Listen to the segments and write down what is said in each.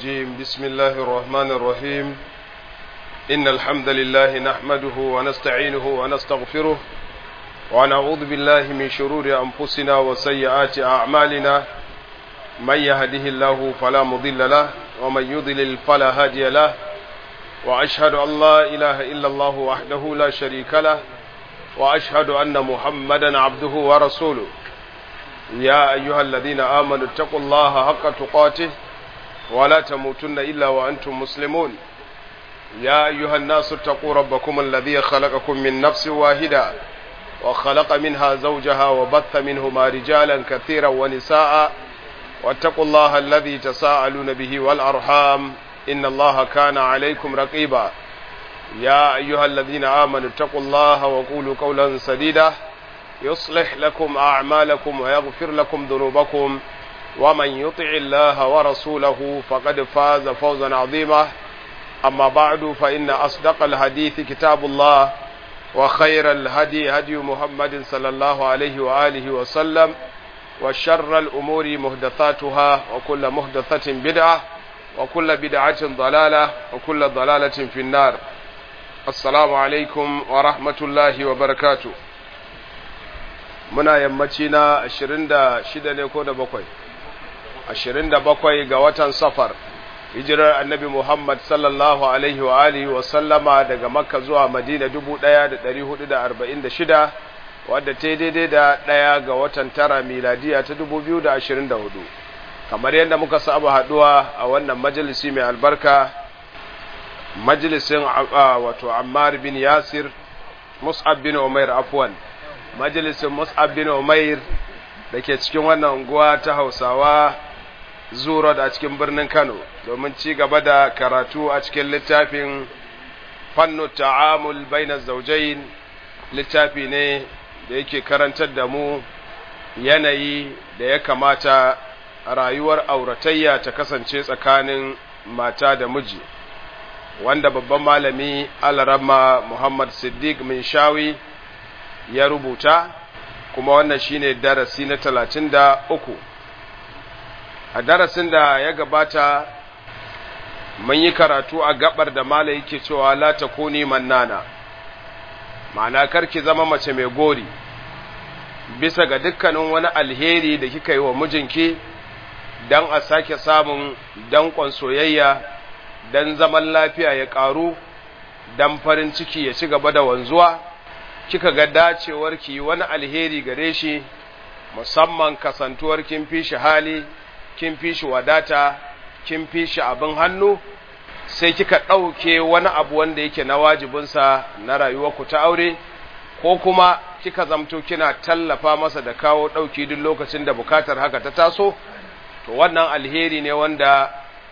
الرجيم بسم الله الرحمن الرحيم إن الحمد لله نحمده ونستعينه ونستغفره ونعوذ بالله من شرور أنفسنا وسيئات أعمالنا من يهده الله فلا مضل له ومن يضلل فلا هادي له وأشهد أن لا إله إلا الله وحده لا شريك له وأشهد أن محمدا عبده ورسوله يا أيها الذين آمنوا اتقوا الله حق تقاته ولا تموتن إلا وأنتم مسلمون يا أيها الناس اتقوا ربكم الذي خلقكم من نفس واحدة وخلق منها زوجها وبث منهما رجالا كثيرا ونساء واتقوا الله الذي تساءلون به والأرحام إن الله كان عليكم رقيبا يا أيها الذين آمنوا اتقوا الله وقولوا قولا سديدا يصلح لكم أعمالكم ويغفر لكم ذنوبكم ومن يطع الله ورسوله فقد فاز فوزا عظيما أما بعد فإن أصدق الحديث كتاب الله وخير الهدي هدي محمد صلى الله عليه وآله وسلم وشر الأمور مهدثاتها وكل مهدثة بدعة وكل بدعة ضلالة وكل ضلالة في النار السلام عليكم ورحمة الله وبركاته muna yammaci na 26 ne ko da bakwai 27 ga watan safar hijirar annabi Muhammad sallallahu alaihi wa alihi wa sallama daga makka zuwa madina 1446 wadda ta daidai da ɗaya ga watan tara miladiya ta 2024 kamar yadda muka saba haduwa a wannan majalisi mai albarka majalisin wato ammar bin yasir mus'ab bin umair afwan majalisin mus'ab bin umair da ke cikin wannan unguwa ta hausawa zuro a cikin birnin kano domin ci gaba da karatu a cikin littafin fannu ta'amul bainar zaujain littafi ne da yake karantar da mu yanayi da ya kamata rayuwar auratayya ta kasance tsakanin mata da miji wanda babban malami alarama muhammad siddiq min shawi ya rubuta kuma wannan shine darasi na talatin da uku a darasin da ya gabata mun yi karatu a gabar da mala yake cewa la takuni mannana ma'ana karki zama mace mai gori bisa ga dukkanin wani alheri da kika yi wa mijinki don a sake samun danƙon soyayya don zaman lafiya ya ƙaru don farin ciki ya ci gaba da wanzuwa kika ga dacewar ki wani alheri gare shi musamman kasantuwar kin fi shi hali kin fi shi wadata kin fi shi abin hannu sai kika ɗauke wani abu wanda yake na wajibinsa na rayuwarku ta aure ko kuma kika zamto kina tallafa masa da kawo ɗauki duk lokacin da bukatar haka ta taso to wannan alheri ne wanda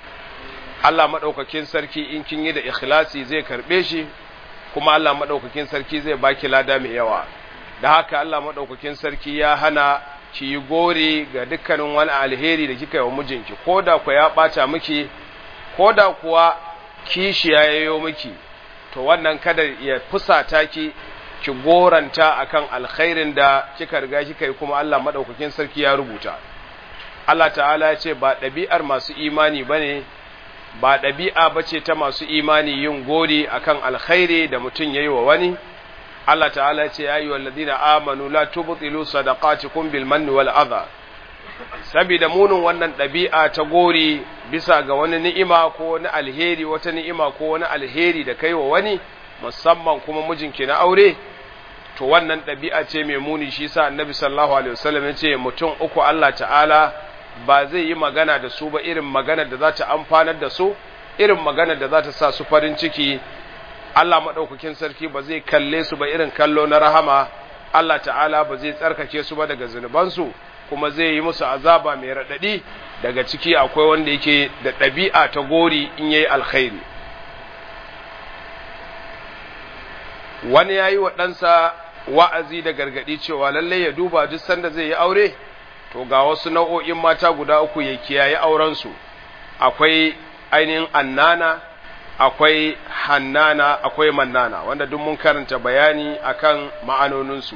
Allah maɗaukakin sarki in kin yi da ikhlasi zai karɓe shi kuma Allah maɗaukakin sarki zai baki lada mai yawa da haka Allah maɗaukakin sarki ya hana ki yi gori ga dukkanin wani alheri da kika yi wa mijinki ko da ku ya ɓata miki ko da kuwa kishi ya yayo miki to wannan kada ya fusata ki ki goranta akan alkhairin da kika riga kika yi kuma Allah maɗaukakin sarki ya rubuta Allah ta'ala ya ce ba ɗabi'ar masu imani bane ba ɗabi'a ba ce ta masu imani yin gori akan alkhairi da mutum ya yi wa wani Allah ta'ala ce ya yi wa ladina amanu la tubtilu sadaqatikum bil manni wal adha saboda munin wannan ɗabi'a ta gori bisa ga wani ni'ima ko wani alheri wata ni'ima ko wani alheri da kai wa wani musamman kuma mijinki na aure to wannan ɗabi'a ce mai muni shi sa annabi sallallahu alaihi wasallam ya ce mutum uku Allah ta'ala ba zai yi magana da su ba irin maganar da za ta amfanar da su irin maganar da za ta sa su farin ciki Allah maɗaukakin sarki ba zai kalle su ba irin kallo na rahama Allah ta'ala ba zai tsarkake su ba daga zunubansu kuma zai yi musu azaba mai raɗaɗi daga ciki akwai wanda yake da ɗabi'a ta gori in yayi alkhairi wani ya yi wa ɗansa wa'azi da gargaɗi cewa lallai ya duba duk sanda zai yi aure to ga wasu nau'o'in mata guda uku ya kiyaye aurensu akwai ainihin annana akwai hannana akwai mannana wanda duk mun karanta bayani akan ma'anoninsu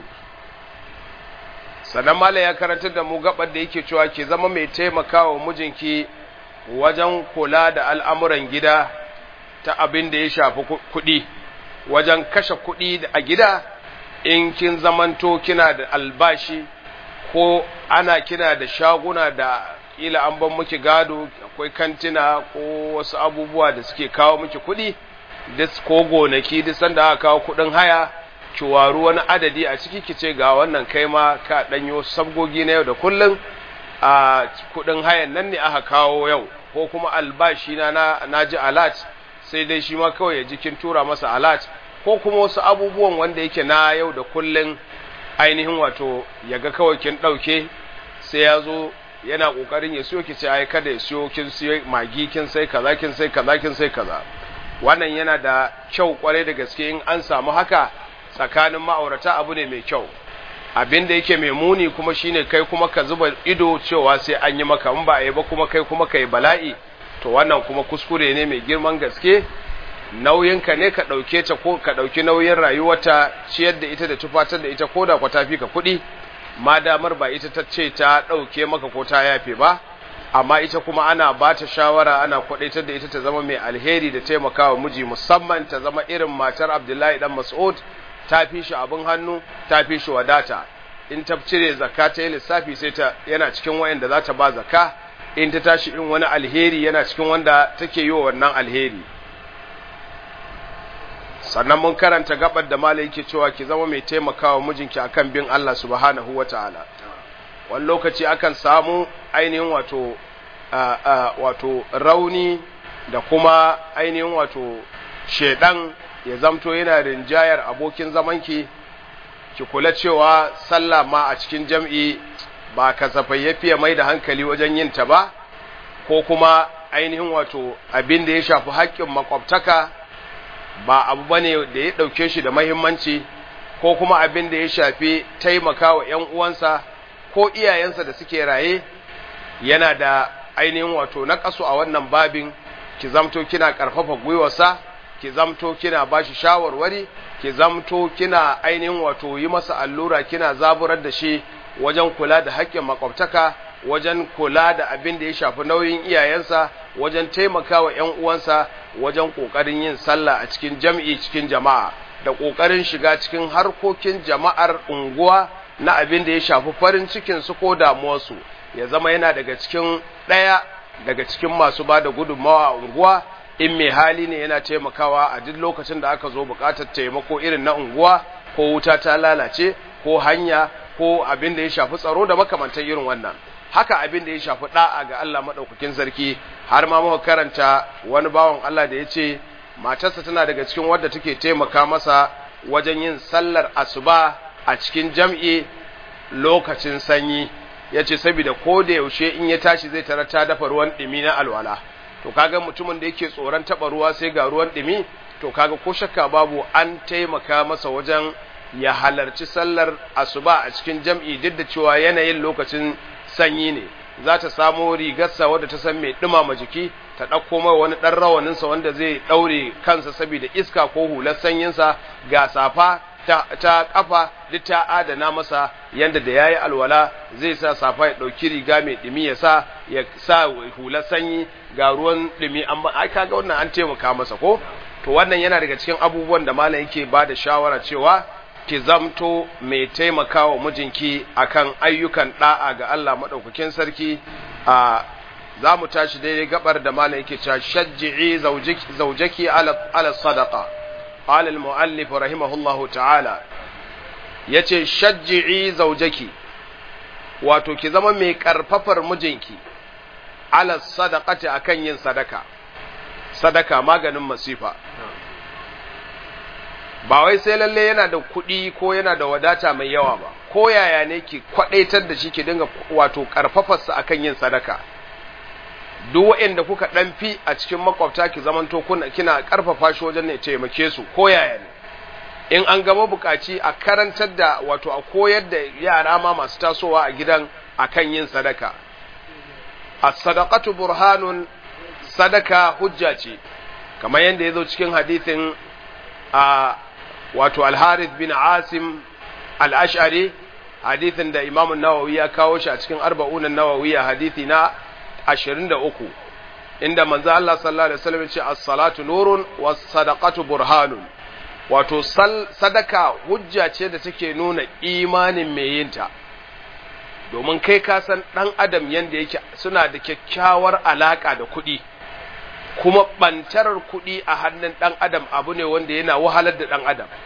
sannan mala ya karantar da mu gabar da yake cewa ke zama mai taimakawa mijinki wajen kula da al'amuran gida ta abin da ya shafi kuɗi wajen kashe kuɗi a gida in kin zamanto kina da albashi ko ana kina da shaguna da ila an ban miki gado akwai kantina ko wasu abubuwa da suke kawo miki kuɗi dis ko gonaki duk sanda aka kawo kuɗin haya ki waru wani adadi a ciki ki ce ga wannan kai ma ka ɗanyo sabgogi na yau da kullum a kuɗin hayan nan ne aka kawo yau ko kuma albashi na na ji alat sai dai shi ma kawai ya ji kin tura masa alat ko kuma wasu abubuwan wanda yake na yau da kullum ainihin wato ya ga kawai kin ɗauke sai ya zo yana ƙoƙarin ya siyo ki ce ai kada ya siyo kin siyo magi kin sai kaza kin sai kaza kin sai kaza wannan yana da kyau kwarai da gaske in an samu haka tsakanin ma'aurata abu ne mai kyau abin da yake mai muni kuma shine kai kuma ka zuba ido cewa sai an yi maka in ba a yi ba kuma kai kuma ka yi bala'i to wannan kuma kuskure ne mai girman gaske nauyinka ne ka ɗauke ta ko ka ɗauki nauyin rayuwarta ciyar da ita da tufatar da ita ko da kwa tafi ka kuɗi ma damar ba ita ta ce ta ɗauke maka ko ta yafe ba amma ita kuma ana ba ta shawara ana kwaɗaitar da ita ta zama mai alheri da taimakawa miji musamman ta zama irin matar abdullahi dan mas'ud ta fi shi abin hannu ta fi shi wadata in ta cire zakka ta yi lissafi sai ta yana cikin wayanda za ta ba zakka in ta tashi in wani alheri yana cikin wanda take yi wa wannan alheri sannan mun karanta gabar da malai yake cewa ki zama mai taimakawa mijinki akan bin Allah subhanahu wataala wani lokaci akan samu ainihin wato wato rauni da kuma ainihin wato shedan ya zamto yana rinjayar abokin zamanki ki kula cewa sallah ma a cikin jam'i ba kasafai ya fiye mai da hankali wajen yin ta ba ko kuma ainihin wato abin da ya shafi haƙƙin makwabtaka ba abu bane da ya ɗauke shi da mahimmanci ko kuma abin da ya shafi taimaka wa ‘yan uwansa ko iyayensa da suke raye yana da ainihin wato na ƙasu a wannan babin ki zamto kina ƙarfafa gwiwarsa ki zamto kina bashi shawarwari ki zamto kina ainihin wato yi masa allura kina zaburar da shi wajen kula da haƙƙin makwabtaka wajen kula da abin da ya shafi nauyin iyayensa wajen taimakawa ƴan uwansa wajen ƙoƙarin yin sallah a cikin jam'i cikin jama'a da ƙoƙarin shiga cikin harkokin jama'ar unguwa na abin da ya shafi farin cikin su ko damuwarsu ya zama yana daga cikin ɗaya daga cikin masu ba da gudunmawa a unguwa in mai hali ne yana taimakawa a duk lokacin da aka zo buƙatar taimako irin na unguwa ko wuta ta lalace ko hanya ko abin da ya shafi tsaro da makamantar irin wannan haka abin da ya shafi da'a ga Allah madaukakin sarki har ma muka karanta wani bawan Allah da ya ce matarsa tana daga cikin wadda take taimaka masa wajen yin sallar asuba a cikin jam'i lokacin sanyi ya ce saboda ko da yaushe in ya tashi zai tara ta dafa ruwan ɗumi na alwala to kaga mutumin da yake tsoron taɓa ruwa sai ga ruwan ɗumi to kaga ko shakka babu an taimaka masa wajen ya halarci sallar asuba a cikin jam'i duk da cewa yanayin lokacin sanyi ne za ta samo rigarsa wadda ta san mai ɗumama jiki ta ɗauko mai wani ɗan rawaninsa wanda zai ɗaure kansa saboda iska ko hular sanyinsa ga safa ta, ta ƙafa duk ta adana masa yanda da yayi alwala zai sa safa ya ɗauki riga mai ɗumi ya sa ya sa hular sanyi ga ruwan ɗumi amma ai kaga wannan an taimaka masa ko to wannan yana daga cikin abubuwan da malam yake ba da shawara cewa ki zamto mai taimakawa mijinki akan ayyukan da'a ga Allah madaukakin sarki a za mu tashi daidai gabar da malam yake cewa shajji'i zaujaki ala ala sadaqa qala al muallif rahimahullahu ta'ala yace shajji'i zaujaki wato ki zama mai karfafar mijinki ala sadaqati akan yin sadaka sadaka maganin masifa ba wai sai lalle yana da kuɗi ko yana da wadata mai yawa ba ko yaya ne ki kwadaitar da shi ki dinga wato karfafarsa akan yin sadaka duk waɗanda kuka ɗan fi a cikin makwabta ki zamanto kuna kina karfafa shi wajen ne taimake su ko yaya ne in an gama bukaci a karantar da wato a koyar da yara ma masu tasowa a gidan akan yin sadaka as-sadaqatu burhanun sadaka hujja ce kamar yadda ya zo cikin hadithin a wato al-harith bin asim al-ash'ari hadithin da imam nawawi ya kawo shi a cikin arba'unan nawawi a hadithi na 23 inda manzo Allah sallallahu alaihi wasallam ya ce as-salatu nurun was sadaqatu burhanun wato sadaka hujja ce da take nuna imanin mai yinta domin kai ka san dan adam yanda yake suna da kyakkyawar alaka da kuɗi kuma bantarar kuɗi a hannun ɗan adam abu ne wanda yana wahalar da ɗan adam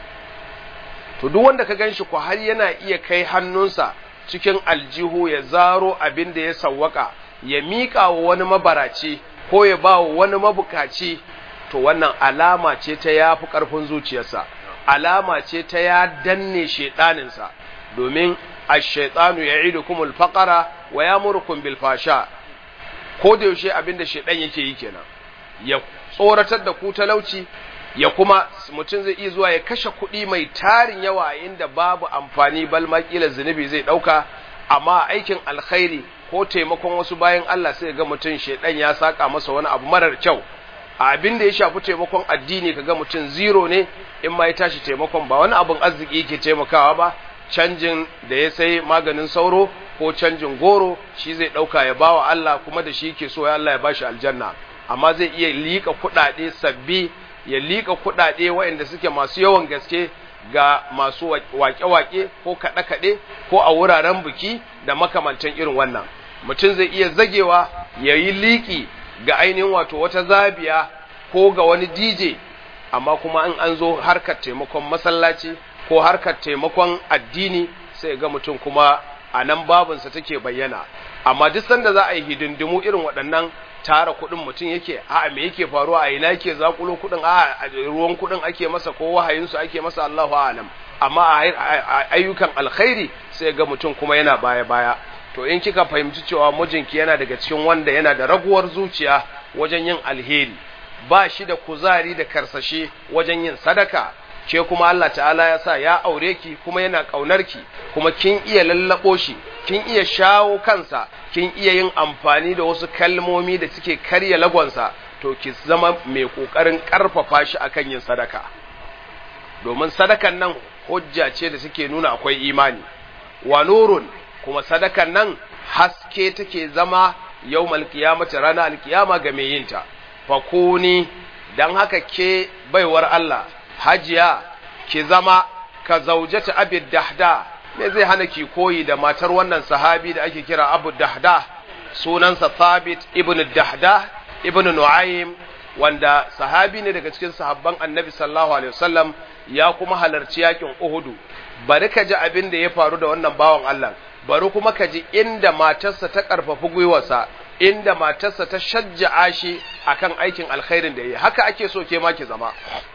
to duk wanda ka gan shi ko har yana iya kai hannunsa cikin aljihu ya zaro abin da ya sawwaka ya miƙa wa wani mabaraci ko ya ba wa wani mabukaci to wannan alama ce ta ya fi ƙarfin zuciyarsa alama ce ta ya danne shaiɗaninsa domin ash-shaytanu ya'idukum al-faqra wa yamurukum bil fasha ko da yaushe abin da shaiɗan yake yi kenan ya tsoratar da ku talauci ya kuma mutum zai iya zuwa ya kashe kuɗi mai tarin yawa inda babu amfani bal kila zunubi zai ɗauka amma aikin alkhairi ko taimakon wasu bayan Allah sai ga mutum shedan ya saka masa wani abu marar kyau a abin da ya shafi taimakon addini kaga mutum zero ne in ma ya tashi taimakon ba wani abin arziki yake taimakawa ba canjin da ya sai maganin sauro ko canjin goro shi zai ɗauka ya bawa Allah kuma da shi yake so ya Allah ya bashi aljanna amma zai iya liƙa kuɗaɗe sabbi ya liƙa kuɗaɗe waɗanda suke masu yawan gaske ga masu waƙe-waƙe ko kaɗe-kaɗe ko a wuraren biki da makamantan irin wannan mutum zai iya zagewa ya yi liƙi ga ainihin wato wata zabiya ko ga wani dj amma kuma in an zo harkar taimakon masallaci ko harkar taimakon addini sai ga mutum kuma a nan babinsa take bayyana amma duk sanda za a yi hidindimu irin waɗannan tara kuɗin mutum yake a me yake faruwa a ina yake zakulo kuɗin a ruwan kuɗin ake masa ko wahayinsu ake masa Allahu a'lam amma a ayyukan alkhairi sai ga mutum kuma yana baya baya to in kika fahimci cewa mijinki yana daga cikin wanda yana da raguwar zuciya wajen yin alheri ba shi da kuzari da karsashe wajen yin sadaka ke kuma Allah ta'ala ya sa ya aure ki kuma yana ƙaunar ki kuma kin iya lallabo shi kin iya shawo kansa kin iya yin amfani da wasu kalmomi da suke karya lagonsa to ki zama mai ƙoƙarin ƙarfafa shi akan yin sadaka domin sadakan nan hujja ce da suke nuna akwai imani wa nurun kuma sadakan nan haske take zama yawmal qiyamati rana alkiyama ga mai yinta fakuni dan haka ke baiwar Allah hajiya ki zama ka zaujata abid dahda me zai hana ki koyi da matar wannan sahabi da ake kira abu dahda sunansa thabit ibn dahda ibn nu'aym wanda sahabi ne daga cikin sahabban annabi sallallahu alaihi wasallam ya kuma halarci yakin uhudu bari ka ji abin da ya faru da wannan bawan Allah bari kuma ka ji inda matarsa ta karfafi gwiwarsa inda matarsa ta shajja'a shi akan aikin alkhairin da yi haka ake so ke ma ki zama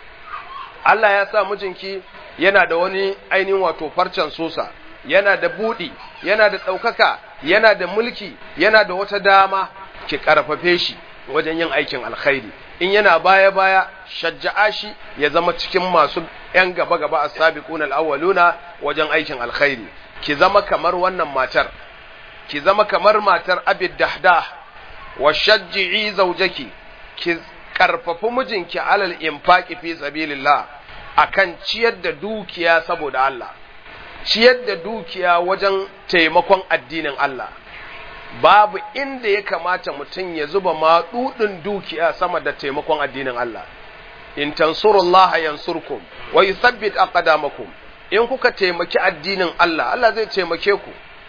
Allah ya sa mijinki yana da wani ainihin wato farcen sosa yana da budi yana da ɗaukaka yana da mulki yana da wata dama ki karfafe shi wajen yin aikin alkhairi in yana baya baya shajja'a shi ya zama cikin masu yan gaba gaba as-sabiqun al-awwaluna wajen aikin alkhairi ki zama kamar wannan matar ki zama kamar matar abid dahdah wa shajji'i zawjaki ki karfafi mijinki alal infaqi fi sabilillah akan ciyar da dukiya saboda Allah ciyar da dukiya wajen taimakon addinin Allah babu inda ya kamata mutum ya zuba maɗuɗin dukiya sama da taimakon addinin Allah in tansurullah yansurkum wa yuthabbit aqdamakum in kuka taimaki addinin Allah Allah zai taimake ku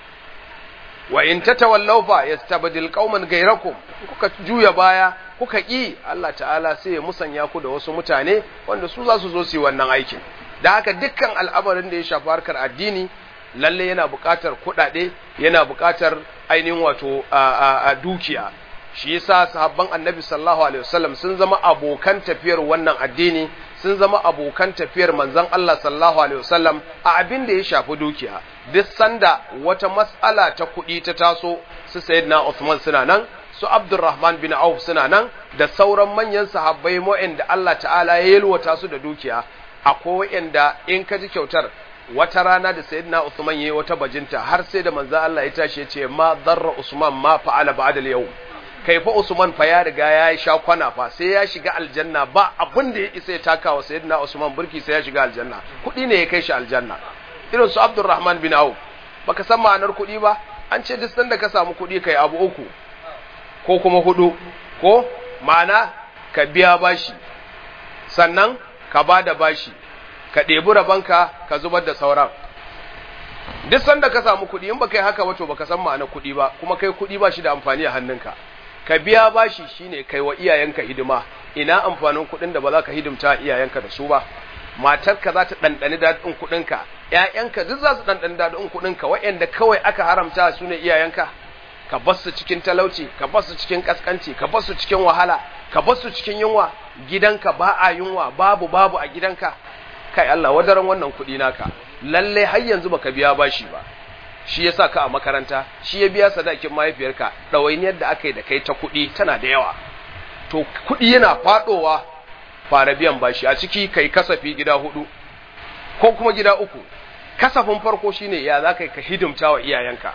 wa in tatawallaw fa yastabdil qauman ghayrakum kuka juya baya kuka ki Allah ta'ala sai ya musanya ku da wasu mutane wanda su za su zo su yi wannan aikin da haka dukkan al'amarin da ya shafi harkar addini lalle yana buƙatar kuɗaɗe yana buƙatar ainihin wato a dukiya shi yasa sahabban annabi sallallahu alaihi wasallam sun zama abokan tafiyar wannan addini sun zama abokan tafiyar manzon Allah sallallahu alaihi wasallam a abin da ya shafi dukiya duk sanda wata mas'ala ta kuɗi ta taso su sayyidina Uthman suna nan su Abdurrahman bin Auf suna nan da sauran manyan sahabbai da Allah ta'ala ya yalwata su da dukiya akwai wa'anda in ka ji kyautar wata rana da sayyidina Uthman yayi wata bajinta har sai da manzon Allah ya tashi ya ce ma darra Usman ma fa'ala ba'da al-yawm kai fa Usman fa ya riga ya sha kwana fa sai ya shiga aljanna ba abin da ya isa ya taka wa sayyidina Usman burki sai ya shiga aljanna kuɗi ne ya kai shi aljanna irin su Abdurrahman bin Auf baka san ma'anar kuɗi ba an ce duk sanda ka samu kuɗi kai abu uku ko kuma hudu ko ma'ana ka biya bashi sannan ka ba da bashi ka ɗebi rabanka ka zubar da sauran duk sanda ka samu kuɗi in baka yi haka wato baka san ma'ana kuɗi ba kuma kai kuɗi ba shi da amfani a hannunka ka biya bashi shine kai wa iyayenka hidima ina amfanin kuɗin da ba za ka hidimta iyayenka da su ba matarka za ta ɗanɗani daɗin kuɗinka ‘ya'yanka duk za su ɗanɗani daɗin kuɗinka waɗanda kawai aka haramta su ne iyayenka ka bar su cikin talauci ka bar su cikin ƙasƙanci ka bar su cikin wahala ka bar su cikin yunwa gidanka ba a yunwa babu babu a gidanka kai Allah wadaran wannan kuɗi naka lalle har yanzu baka biya bashi ba shi yasa ka a makaranta shi ya biya sadakin mahaifiyarka ɗawainiyar da aka yi da kai ta kuɗi tana da yawa to kuɗi yana faɗowa fara biyan bashi a ciki kai kasafi gida hudu ko kuma gida uku kasafin farko shine ya za ka hidimta wa iyayenka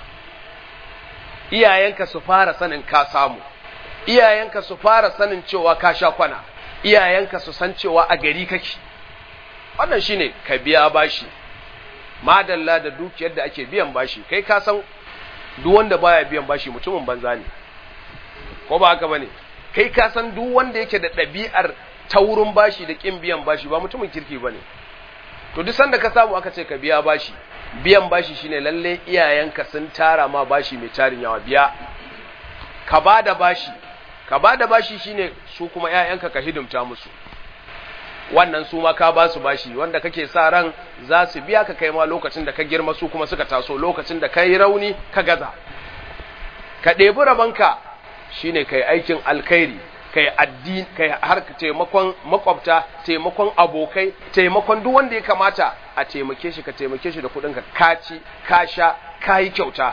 iyayenka su fara sanin ka samu iyayenka su fara sanin cewa ka sha kwana iyayenka su san cewa a gari kake wannan shine ka biya bashi madalla da dukiyar da ake biyan bashi kai ka san duk wanda baya biyan bashi mutumin banza ne ko ba haka bane kai ka san duk wanda yake da ɗabi'ar taurin bashi da kin biyan bashi ba mutumin kirki bane to duk sanda ka samu aka ce ka biya bashi biyan bashi shine lalle iyayenka sun tara ma bashi mai tarin yawa biya ka bada bashi ka bada bashi shine su kuma ƴaƴanka ka hidimta musu wannan su ma ka ba su bashi wanda kake sa ran za su biya ka kai ma lokacin da ka girma su kuma suka taso lokacin da ka yi rauni ka gaza ka ɗebi rabanka shine kai aikin alkhairi kai addini kai har taimakon makwabta taimakon abokai taimakon duk wanda ya kamata a taimake shi ka taimake shi da kuɗin ka kaci ka sha ka yi kyauta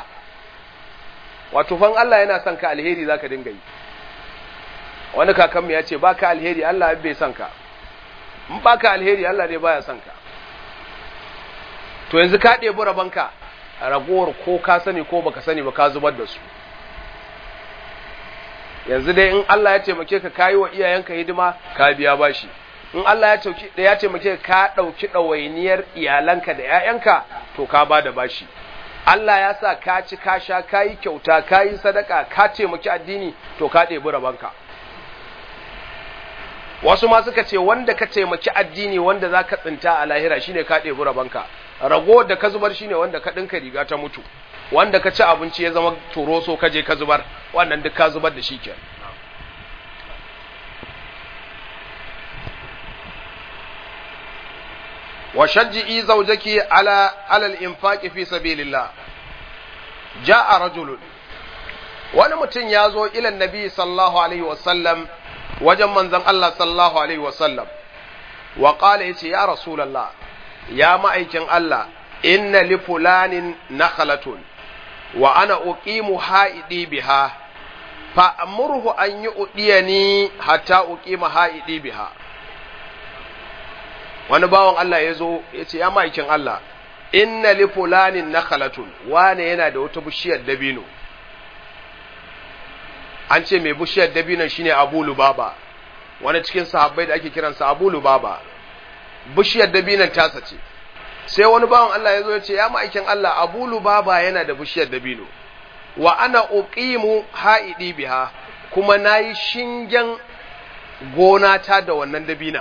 wato fan Allah yana son ka alheri zaka dinga yi wani kakanmu ya ce baka alheri Allah bai son ka in baka alheri Allah dai baya son ka to yanzu ka ɗebi rabanka ragowar ko ka sani ko baka sani ba ka zubar da su yanzu dai in Allah ya taimake ka kayi wa iyayenka hidima ka biya bashi in Allah ya tauki da ya taimake ka dauki dawainiyar iyalanka da ƴaƴanka to ka bada bashi Allah ya sa ka ci ka sha kayi kyauta kayi sadaka ka taimaki addini to ka ɗebi rabanka wasu ma suka ce wanda ka taimaki addini wanda za ka tsinta a lahira shine ka ɗebi rabanka rago da ka zubar shine wanda ka ɗinka riga ta mutu wanda ka ci abinci ya zama turoso ka je ka zubar wannan duk ka zubar da shi ke wa shajji'i zawjaki ala alal infaqi fi sabilillah ja'a rajulun wani mutum ya zo ilan nabi sallallahu alaihi wasallam wajen manzon Allah sallallahu alaihi wasallam wa qala yace ya rasulullah ya ma'aikin Allah inna li fulanin nakhlatun wa ana uqimu ha'idi biha fa amurhu an yu'diyani hatta uqima ha'idi biha wani bawan Allah ya zo ya ce ya ma'aikin Allah inna li fulanin nakhlatun wane yana da wata bishiyar dabino an ce mai bishiyar dabino shine Abu Lubaba wani cikin sahabbai da ake kiransa Abu Lubaba bishiyar dabinon tasa ce sai wani bawan Allah ya zo ya ce ya ma'aikin Allah Abu Lubaba yana da bishiyar dabino wa ana uqimu ha'idi biha kuma nayi shingen gona ta da wannan dabinan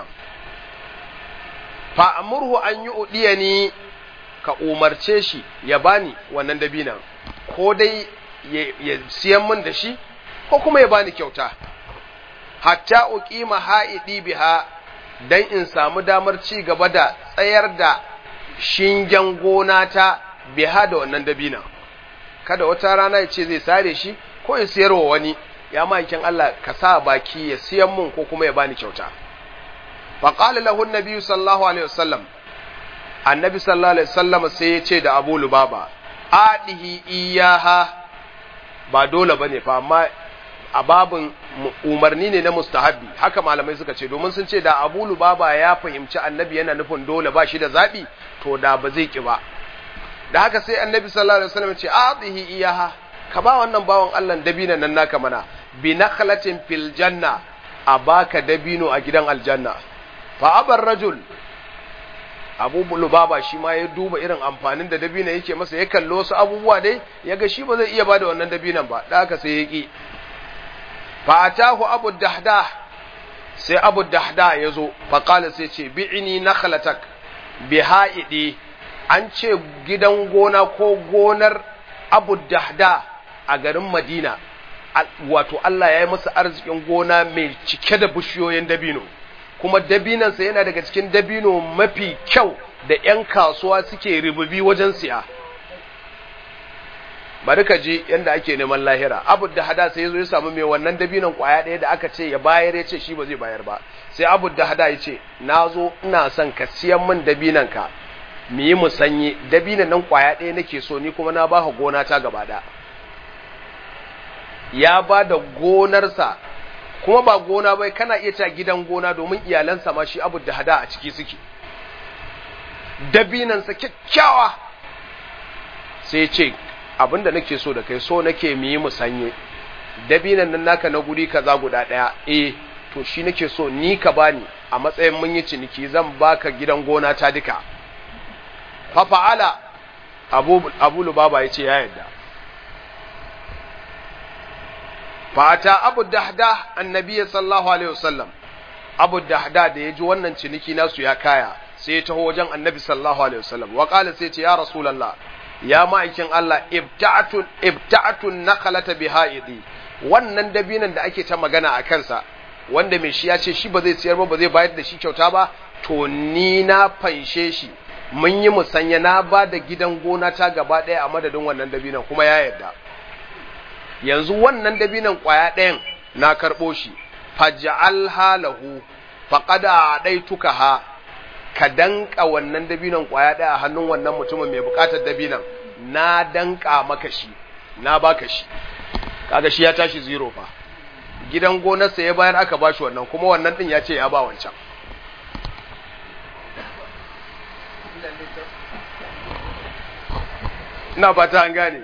fa amurhu an yi udiyani ka umarce shi ya bani wannan dabinan ko dai ya siyan min da shi ko kuma ya bani kyauta hatta uqima ha'idi biha dan in samu damar ci gaba da tsayar da shingen gona ta biha da wannan dabinan kada wata rana ya ce zai sare shi ko ya siyar wa wani ya ma'aikin Allah ka sa baki ya siyan mun ko kuma ya bani kyauta faƙali lahun nabi sallallahu alaihi wasallam annabi sallallahu alaihi wasallam sai ya ce da abu lubaba adihi iyaha ba dole bane fa amma a babin umarni ne na mustahabbi haka malamai suka ce domin sun ce da abu lubaba ya fahimci annabi yana nufin dole ba shi da zaɓi to da ba zai ki ba da haka sai annabi sallallahu alaihi wasallam ce atihi iyaha ka ba wannan bawan Allah dabina nan naka mana bi nakhlatin fil janna a baka dabino a gidan aljanna fa abar rajul abu lubaba shi ma ya duba irin amfanin da dabina yake masa ya kallo su abubuwa dai ya ga shi ba zai iya bada wannan dabinan ba da haka sai ya ki fa atahu abu dahdah sai abu dahdah ya zo fa qala sai ce bi'ini nakhlatak bi ha'idi an ce gidan gona ko gonar abu dahdah a garin madina wato Allah ya yi masa arzikin gona mai cike da bishiyoyin dabino kuma dabinansa yana daga cikin dabino mafi kyau da 'yan kasuwa suke rububi wajen siya bari ka ji yadda ake neman lahira abu da hada sai ya zo ya samu mai wannan dabinon kwaya ɗaya da aka ce ya bayar ya ce shi ba zai bayar ba sai abu da hada ya ce na zo ina son ka siyan min dabinan ka mu yi musanye dabinan nan kwaya ɗaya nake so ni kuma na ba ka gona ta gaba ɗaya ya ba da gonarsa kuma ba gona bai kana iya ta gidan gona domin iyalansa ma shi abu da hada a ciki suke dabinansa kyakkyawa sai ce abinda nake so da kai so nake mu yi musanye dabinan nan naka na guri kaza guda daya eh to shi nake so ni ka bani a matsayin mun yi ciniki zan baka gidan gona ta duka fa fa'ala abu abu lubaba yace ya yadda fata abu dahda annabi sallallahu alaihi wasallam abu dahda da yaji wannan ciniki nasu ya kaya sai ya taho wajen annabi sallallahu alaihi wasallam wa qala sai ce ya rasulullah ya ma'aikin Allah ibta'atu ibta'atu naqalata bihaidi wannan dabinan da ake ta magana a kansa wanda mai shi ya ce shi ba zai siyar ba ba zai bayar da shi kyauta ba to ni na fanshe shi mun yi musanya na ba da gidan gona ta gaba ɗaya a madadin wannan dabinan kuma ya yarda yanzu wannan dabinan ƙwaya ɗayan na karɓo shi faj'al halahu faqad a'daituka ha ka danka wannan dabinan ƙwaya ɗaya a hannun wannan mutumin mai buƙatar dabinan na danka maka shi na baka shi kaga shi ya tashi zero fa gidan gonarsa ya bayar aka bashi wannan kuma wannan din ya ce ya ba wancan ina fata an gane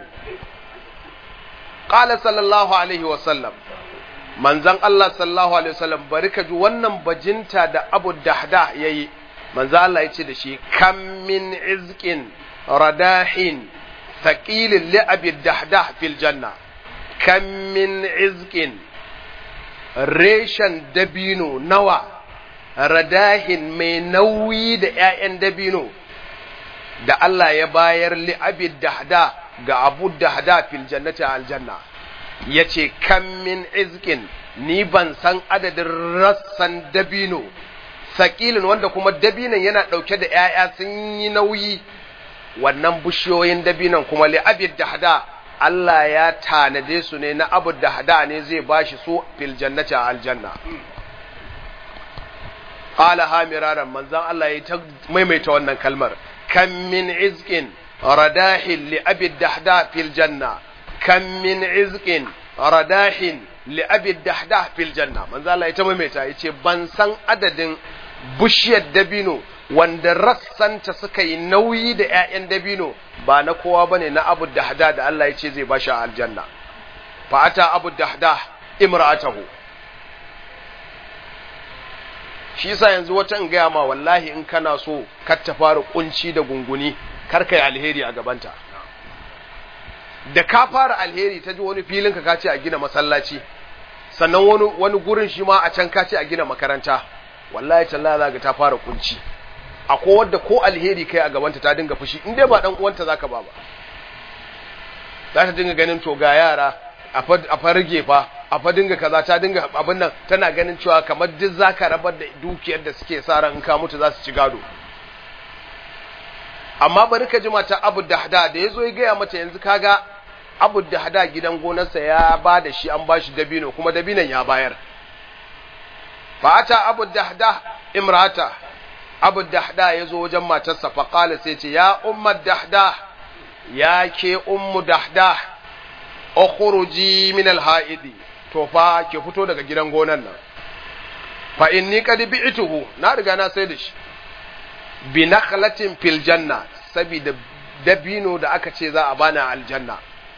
qala sallallahu alaihi wasallam manzon Allah sallallahu alaihi wasallam bari ka ji wannan bajinta da Abu Dahda yayi manzo Allah yace da shi kam min izqin radahin thaqilin li Abi Dahda fil janna kam min izqin reshen dabino nawa radahin mai nauyi da ‘ya'yan dabino da Allah ya bayar li'abid dahda ga abu dahda fil jannati aljanna ya ce kan min izkin ni ban san adadin rassan dabino sakilin wanda kuma dabinon yana ɗauke da ‘ya'ya sun yi nauyi wannan bishiyoyin dabinon kuma li'abid dahda Allah ya tanade su ne na abu da hada ne zai bashi su fil jannati a aljanna. Qala ha miraran manzan Allah ya ta maimaita wannan kalmar kam min izqin radahin li abi dahda fil janna kam min izqin radahin li abi dahda fil janna manzan Allah ya ta maimaita yace ban san adadin bushiyar dabino wanda rassanta suka yi nauyi da ‘ya'yan dabino ba na kowa ba ne na abu dahda da Allah ya ce zai ba shi a aljanna. Fa'ata abu dahda imra'atahu. Shi sa yanzu wata in gaya ma wallahi in kana so kar ta fara kunci da gunguni kar ka yi alheri a gabanta. Da ka fara alheri ta ji wani filin ka ce a gina masallaci, sannan wani gurin shi ma a can ka ce a gina makaranta, wallahi talla za ga ta fara kunci. akwai wadda ko alheri kai a gabanta ta dinga fushi in dai ba dan uwanta zaka ba ba za ta dinga ganin to ga yara a fa rage fa a fa dinga kaza ta dinga abin nan tana ganin cewa kamar duk zaka rabar da dukiyar da suke sa ran in ka mutu za su ci gado amma bari ka ji mata Abu Dahda da yazo ya gaya mata yanzu kaga Abu Dahda gidan gonarsa ya ba da shi an bashi dabino kuma dabinon ya bayar fa ata Abu Dahda imrata abu dahda ya zo wajen matarsa faƙala sai ce ya ummar dahda ya ke ummu dahda ukhruji min alha'idi to fa ke fito daga gidan gonan nan fa inni qad bi'tuhu na riga na sai da shi bi nakhlatin fil janna saboda dabino da aka ce za a bani aljanna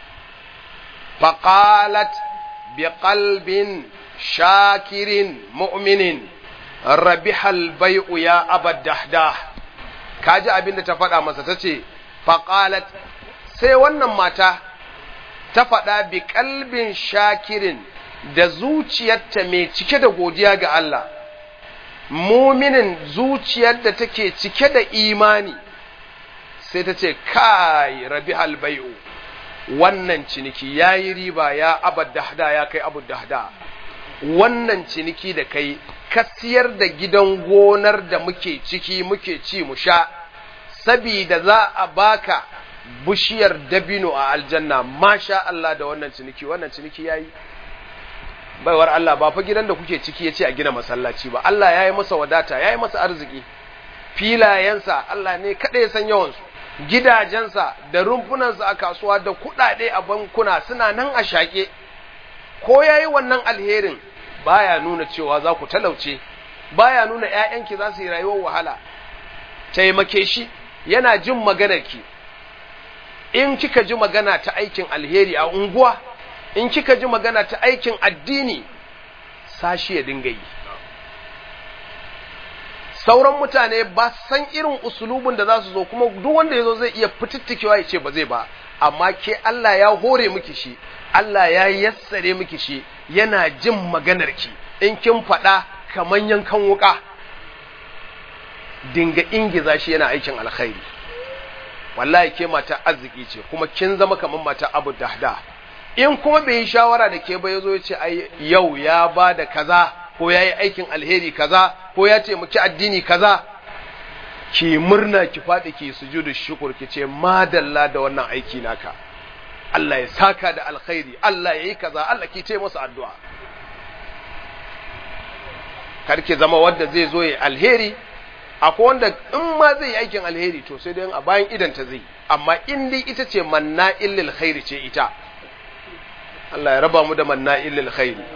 faqalat bi qalbin shakirin mu'minin rabihal bai'u ya abad dahdah kaji abin da ta faɗa masa ta ce faƙalat sai wannan mata ta faɗa bi kalbin shakirin da zuciyarta mai cike da godiya ga Allah muminin zuciyar da take cike da imani sai ta ce kai rabi halbai'u wannan ciniki ya yi riba ya abad dahda ya kai abu dahda wannan ciniki da kai ka siyar da gidan gonar da muke ciki muke ci mu sha sabida za a baka bishiyar dabino a aljanna masha Allah da wannan ciniki wannan ciniki yayi baiwar Allah ba fa gidan da kuke ciki yace a gina masallaci ba Allah yayi masa wadata yayi masa arziki filayensa Allah ne kada ya san yawan su gidajensa da rumfunansa a kasuwa da kuɗaɗe a bankuna suna nan a shaƙe ko yayi wannan alherin baya nuna cewa za ku talauce baya nuna ƴaƴanki za su yi rayuwar wahala taimake shi yana jin maganarki in kika ji magana ta aikin alheri a unguwa in kika ji magana ta aikin addini sashi ya dinga yi sauran mutane ba san irin usulubin da za su zo kuma duk wanda ya zo zai iya fitittikewa ya ce ba zai ba amma ke Allah ya hore miki shi Allah ya yassare miki shi yana jin maganarki in kin faɗa kamar yankan wuka dinga ingiza shi yana aikin alkhairi wallahi ke mata arziki ce kuma kin zama kamar mata abu dahda in kuma bai yi shawara da ke ba ya zo ya ce ai yau ya ba da kaza ko ya yi aikin alheri kaza ko ya ce muki addini kaza ki murna ki faɗi ki sujudu shukur ki ce madalla da wannan aiki naka Allah ya saka da alkhairi Allah ya yi kaza Allah ki ce masa addu'a kar ki zama wanda zai zo ya alheri akwai wanda in ma zai yi aikin alheri to sai dai a bayan idan ta zai amma in dai ita ce manna illil khairi ce ita Allah ya raba mu da manna illil khairi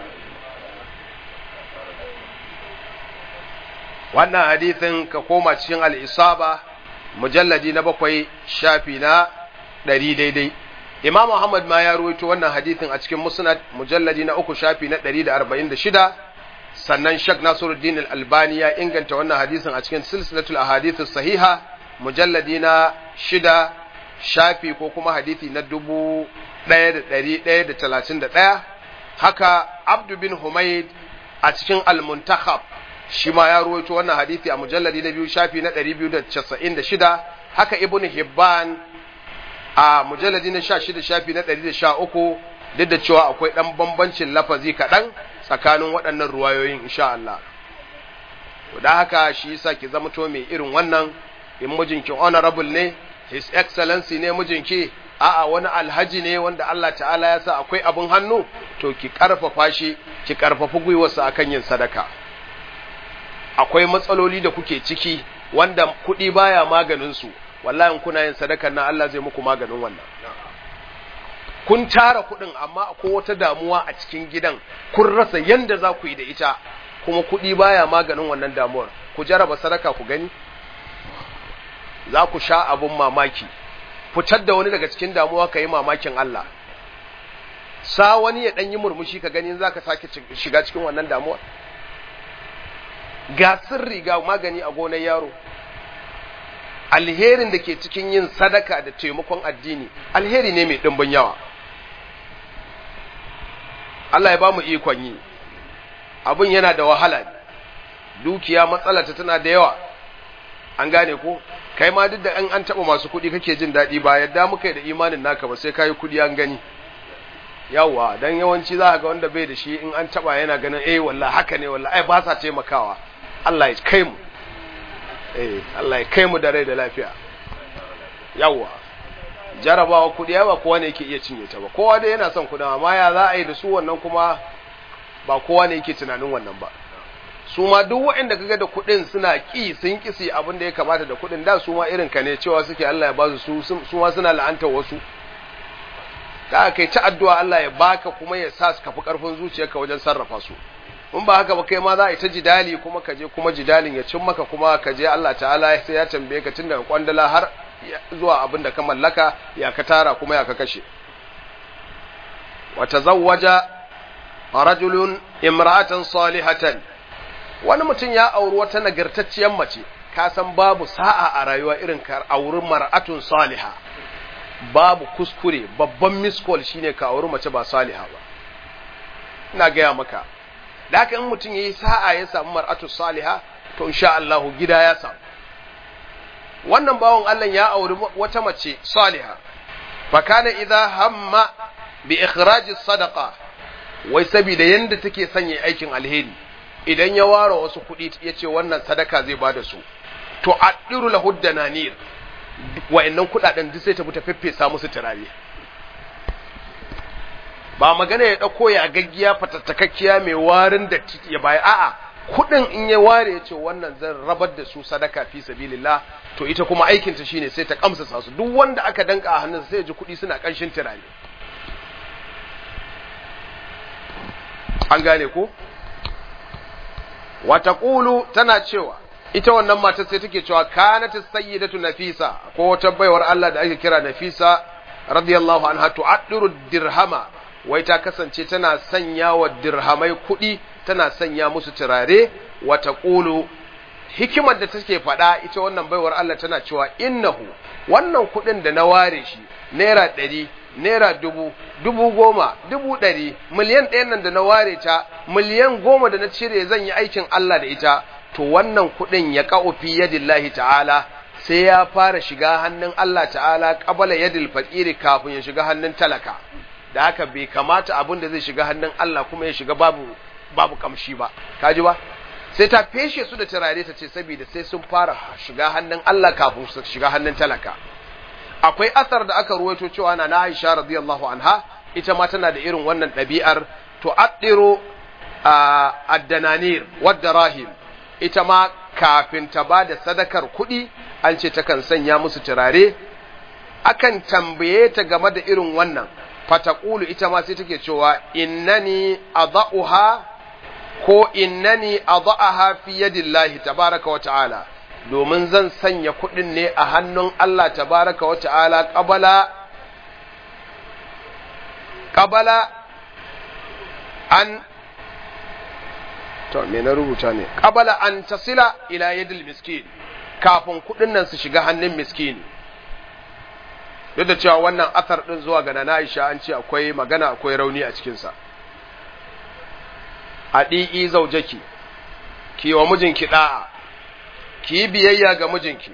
wannan hadithin ka koma cikin al-isaba mujalladi na bakwai shafi na ɗari daidai imam Muhammad ma ya ruwaito wannan hadithin a cikin musnad mujalladi na uku shafi na ɗari da arba'in da shida sannan Sheikh Nasiruddin Al-Albani ya inganta wannan hadisin a cikin silsilatul ahadith sahiha mujalladi na shida shafi ko kuma hadisi na dubu ɗaya da ɗari ɗaya da talatin da ɗaya haka Abdu bin Humaid a cikin Al-Muntakhab shi ma ya ruwaito wannan hadisi a mujalladi na biyu shafi na ɗari biyu da casa'in da shida haka Ibn Hibban a mujalladi na sha shida shafi na ɗari da sha uku duk da cewa akwai ɗan bambancin lafazi kaɗan tsakanin waɗannan ruwayoyin insha Allah. Da haka shi yasa ki zama to mai irin wannan in mijinki honorable ne, his excellency ne mijinki, a'a wani alhaji ne wanda Allah ta'ala ya sa akwai abin hannu, to ki ƙarfafa shi, ki ƙarfafi gwiwarsa akan yin sadaka. Akwai matsaloli da kuke ciki wanda kuɗi baya maganin su, wallahi kuna yin sadakar nan Allah zai muku maganin wannan. kun tara kuɗin amma akwai wata damuwa a cikin gidan kun rasa yanda za ku yi da ita kuma kuɗi baya maganin wannan damuwar ku jaraba sadaka ku gani za ku sha abun mamaki fitar da wani daga cikin damuwa ka yi mamakin Allah sa wani ya ɗan yi murmushi ka gani za ka sake shiga cikin wannan damuwar ga sirri ga magani a gonar yaro alherin da ke cikin yin sadaka da taimakon addini alheri ne mai ɗimbin yawa Allah ya ba mu ikon yi abin yana da wahala dukiya matsalata tana da yawa an gane ko kai ma duk da an an taɓa masu kuɗi kake jin daɗi ba yadda muka yi da imanin naka ba sai kayi kuɗi an gani yawa dan yawanci za ga wanda bai da shi in an taɓa yana ganin eh wallahi haka ne wallahi ai ba sa taimakawa Allah ya kai mu eh Allah ya kai mu da rai da lafiya yawa jarabawa kudi ba kowa ne yake iya cinye ta ba kowa dai yana son kudi amma ya za a yi da su wannan kuma ba kowa ne yake tunanin wannan ba su ma duk waɗanda kaga da kudin suna ki sun kisi abin da ya kamata da kudin da su ma irin ka ne cewa suke Allah ya ba su su ma suna la'antar wasu ka kai ta addu'a Allah ya baka kuma ya sa su kafi karfin zuciyarka wajen sarrafa su in ba haka ba kai ma za a yi ta jidali kuma ka je kuma jidalin ya cin maka kuma ka je Allah ta'ala sai ya tambaye ka tun daga kwandala har zuwa abin da ka mallaka ya ka tara kuma ya ka kashe wa tazawwaja rajulun imra'atan salihatan wani mutum ya auri wata nagartacciyar mace ka san babu sa'a a rayuwa irin ka auri mar'atun saliha babu kuskure babban miskol shine ka auri mace ba saliha ba ina gaya maka da haka in mutum yayi sa'a ya samu mar'atu saliha to insha Allah gida ya samu wannan bawon Allah ya auri wata mace saliha fa kana idza hamma bi ikhraj sadaqa wai saboda yanda take sanya aikin alheri idan ya ware wasu kuɗi ya ce wannan sadaka zai bada su to addiru lahu dananir wa'annan kuɗaɗen duk sai ta bi ta feffesa musu turare ba magana ya ɗauko ya gaggiya fatattakakkiya mai warin da ya baya a'a kuɗin in ya ware ya ce wannan zan rabar da su sadaka fi sabilillah to ita kuma aikinta shine sai ta kamsa su duk wanda aka danka a hannunsa sai ya ji kuɗi suna ƙanshin turare an gane ko wata ƙulu tana cewa ita wannan matar sai take cewa kanatu sayyidatu nafisa ko wata baiwar Allah da ake kira nafisa radiyallahu anha tu'addiru dirhama wai ta kasance tana sanya wa dirhamai kuɗi tana sanya musu turare wata ƙulu hikimar da take faɗa ita wannan baiwar Allah tana cewa innahu wannan kuɗin da na ware shi naira ɗari naira dubu dubu goma dubu ɗari miliyan ɗayan nan da na ware ta miliyan goma da na cire zan yi aikin Allah da ita to wannan kuɗin ya ƙa'u fi yadillahi ta'ala sai ya fara shiga hannun Allah ta'ala ƙabala yadil faƙiri kafin ya shiga hannun talaka da haka bai kamata abin da zai shiga hannun Allah kuma ya shiga babu babu kamshi ba kaji ba sai ta feshe su da turare ta ce saboda sai sun fara shiga hannun Allah kafin su shiga hannun talaka akwai asar da aka ruwaito cewa na Aisha radiyallahu anha ita ma tana da irin wannan ɗabi'ar to addiru ad-dananir wad-darahim ita ma kafin ta ba da sadakar kuɗi an ce takan sanya musu turare akan tambaye ta game da irin wannan fataqulu ita ma sai take cewa innani adha'uha ko innani adha'aha fi yadillahi tabaraka wa ta'ala domin zan sanya kuɗin ne a hannun Allah tabaraka wa ta'ala qabala qabala an to me na rubuta ne qabala an tasila ila yadil miskin kafin kuɗin nan su shiga hannun miskini duk da cewa wannan athar din zuwa ga Nana Aisha an ce akwai magana akwai rauni a cikinsa a ɗi'i zaujaki ki wa mijinki ɗa'a ki yi biyayya ga mijinki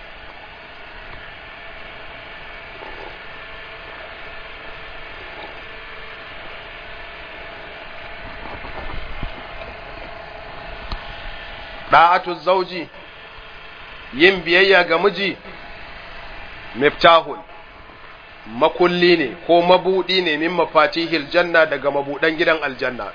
ɗa'atu zauji yin biyayya ga miji miftahun makulli ne ko mabudi ne min mafatihil janna daga mabudan gidan aljanna